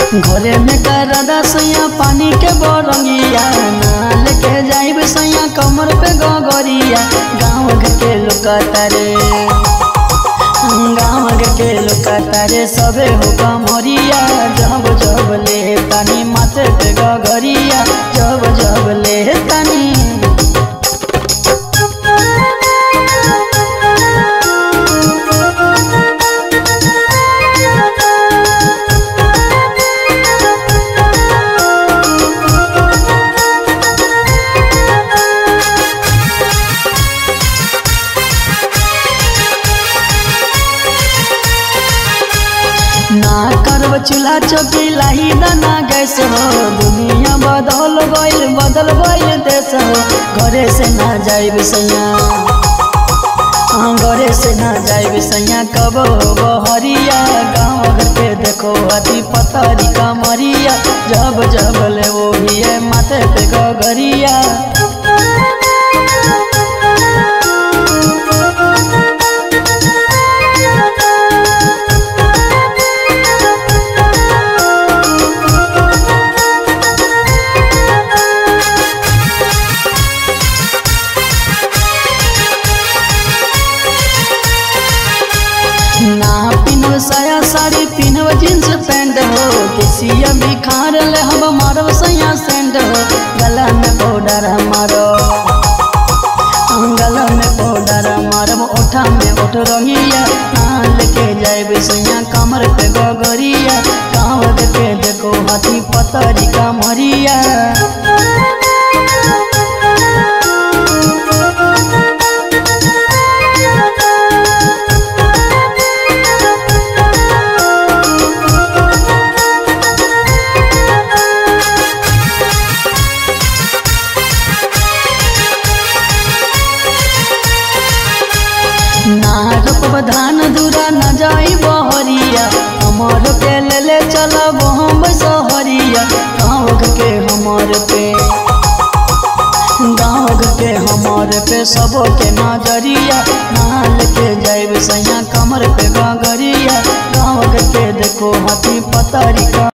घरे में कर सैया पानी के बोरंगिया ना लेके जाइब सैया कमर पे गगरिया गाँव घर के लोग तारे गाँव घर के लोग तारे सबे हो कमरिया जब जब ले तानी माथे पे गगरिया जब जब ले तानी ना करब चूल्हा चौकी लाही दाना गैस हो दुनिया बदल गइल बदल गइल देश हो घरे से ना जाइब सैया हाँ घरे से ना जाइब सैया कब बहरिया गाँव घर के देखो अति पतरी कमरिया जब जब ले वो ही माथे पे गगरिया ना पिनव साया साड़ी पिनव जींस पैंट हो किसिया बिखार ले हम मारब सैया सेंट हो गला में पाउडर मारो गला में पाउडर मारब ओठा में ओठ रंगिया ना लेके जाइब सैया कमर पे गगरिया गाँव देखे देखो हाथी पतरी कमरिया ना रोपब धान दूरा न जाई बहरिया हमर के ले ले चलब हम सहरिया गाँव के हमर पे गाँव के हमर पे सबो के नजरिया नाल के जाइब सैया कमर पे गगरिया गाँव के देखो हाथी पतरी का